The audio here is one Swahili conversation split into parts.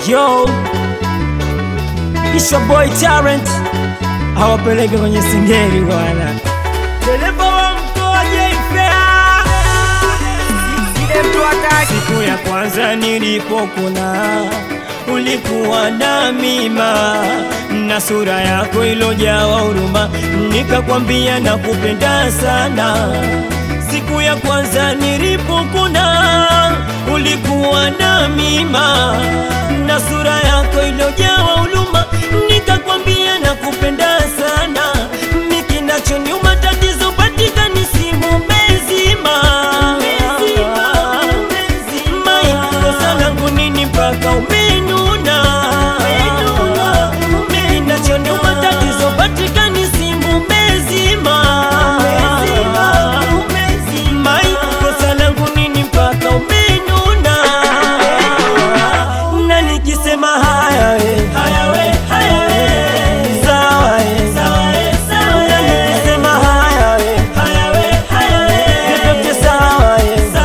Yo, Isha Boy Talent awapeleke kwenye singeli bwana. Dereva wa mkoa Jayfea, siku ya kwanza nilipokuna ulikuwa na mima na sura yako ilojawa huruma, nikakwambia nakupenda sana. Siku ya kwanza nilipokuna ulikuwa na mima na sura yako ilojawa huruma, nikakwambia nakupenda sana. Mikinachoniuma tatizo patikani simu mezima Mai, kosa langu nini mpaka umenuna? Kinachoniuma tatizo patikani simu mezima Mai, kosa langu nini mpaka umenuna? Na nikisema haya we, sawa we, na nikisema haya we, yote sawa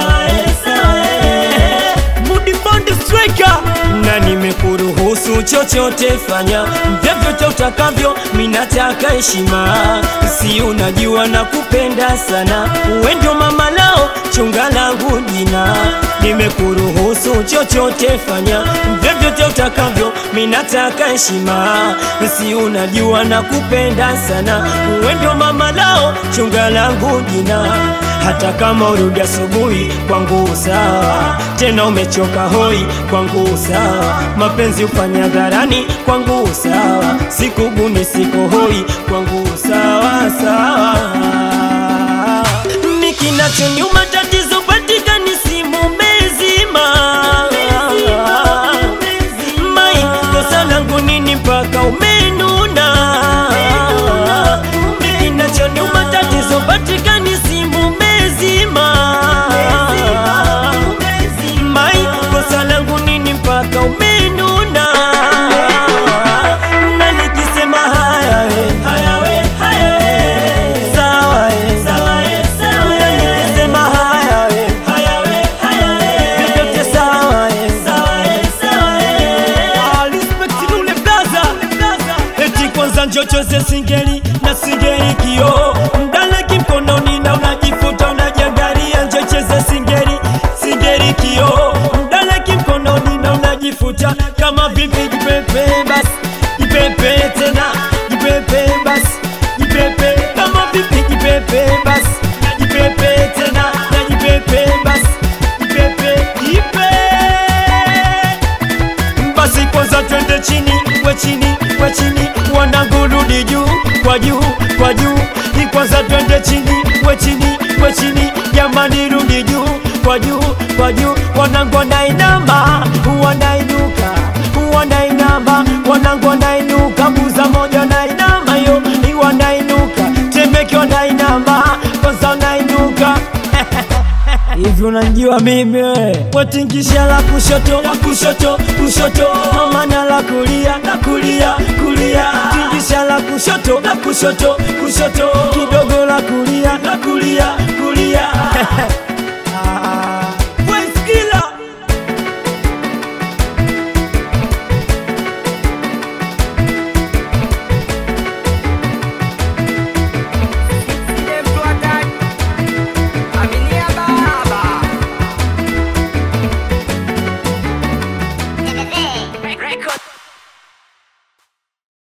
we. Mudi Bond Striker na nimekuruhusu chochote fanya vyovyote utakavyo, minataka heshima, si unajua na kupenda sana, uwe ndio mama lao chunga langu jina. Nimekuruhusu chochote fanya vyovyote utakavyo, minataka heshima, si unajua na kupenda sana, uwe ndio mama lao chunga langu jina hata kama urudi asubuhi kwangu sawa, tena umechoka hoi kwangu sawa, mapenzi ufanya dharani kwangu sawa, sikuguni siko hoi kwangu sawa sawa. Ni kinachoniuma tatizo patikani simu mezima Mai, kosa langu nini mpaka umenuna? Ni kinachoniuma tatizo patikani simu mezima Mai, kosa langu nini mpaka umenuna? Na nikisema haya we, sawa we, na nikisema haya we, vyote sawa we. Ah, respect Lule Plaza. Eti kwanza njochoze singeli na singeli kio mdaleki mkononi na unajifuta unajiangalia, njocheze singeli singeli kio mdaleki mkononi na unajifuta kama vipi? Jipepe basi, jipepe tena, jipepe basi, jipepe kama vipi? Jipepe basi, jipepe tena, na jipepe basi, jipepe jipe basi kwanza twende chini we chini we chini wanangu rudi juu kwa juu kwa juu Ni kwanza twende chini we chini we chini jamani rudi juu kwa juu kwa juu wanangu wanainama wanainuka wanainama wanangu wanainuka buza moja wanainama yo ni wanainuka temeke wanainama kwanza wanainuka Hivi unanijua mimi we? Watingisha la kushoto la kushoto kushoto, mama na la kulia la kulia kulia, tingisha la kushoto la kushoto kushoto, kidogo la kulia la kulia kulia. Ah, West Killer. Record.